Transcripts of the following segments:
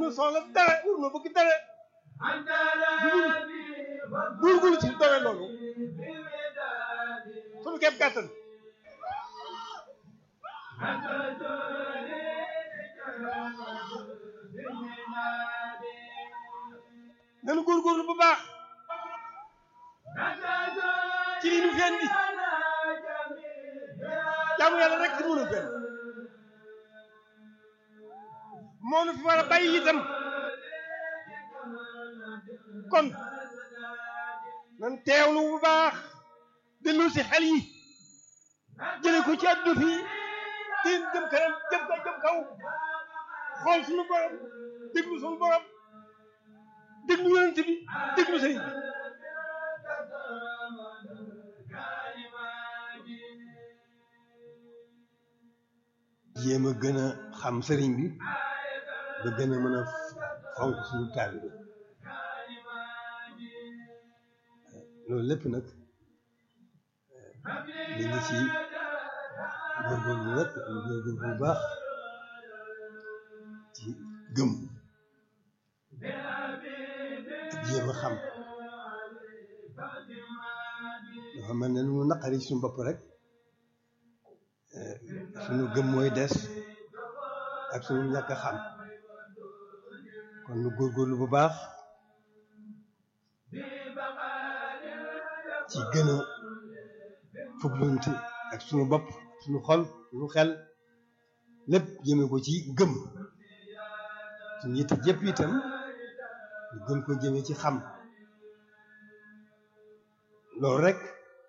nu soxla dara wur nu bëgg dara góorgóorlu ci doole loolu sunu képp kàttan nanu góorgóorlu bu baax ci li ñu fi indi jaamu yàlla rek ci mënu fenn moo nu fi war a bàyyi itam kon nan teewlu bu baax dellu si xel yi jële ko ci àdduna fii te jëm kanam jëm ka jëm kaw xool suñu borom déglu suñu borom déglu yonent bi déglu sëriñ bi jéem a gën a xam sëriñ bi ba gën a mën a fonk suñu taalibe loolu lépp nag li ngi ci góorgóorlu nag góorgóorlu bu baax ci gëm ak jéem a xam dafa mel ne lu mu naqari suñu bopp rek suñu gëm mooy des ak suñu ñàkk a xam kon nu góorgóorlu bu baax ci gën a fuglunte ak suñu bopp suñu xol suñu xel lépp jëme ko ci gëm suñu yitte jëpp itam ñu gën ko jëme ci xam loolu rek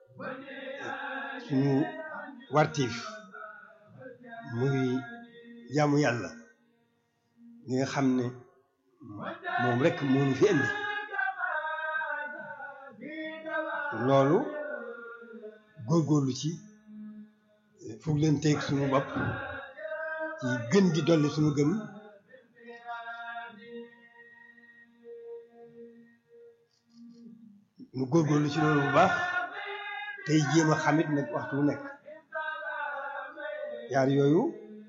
suñu wartiif muy jaamu yàlla li nga xam ne moom rek moo ñu fi indi loolu góorgóorlu ci foog leen teeg suñu bopp ci gën di dolli suñu gëm nu góorgóorlu ci loolu bu baax tey jéem a xamit nag waxtu wu nekk yaar yooyu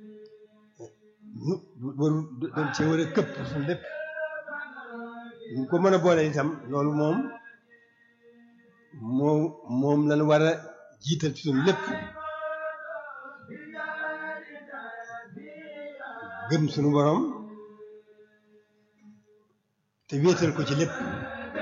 nu waru dañ cee war a këpp suñu lépp ñu ko mën a boole itam loolu moom moom moom lañ war a jiital ci suñu lépp gëm suñu borom te wéetal ko ci lépp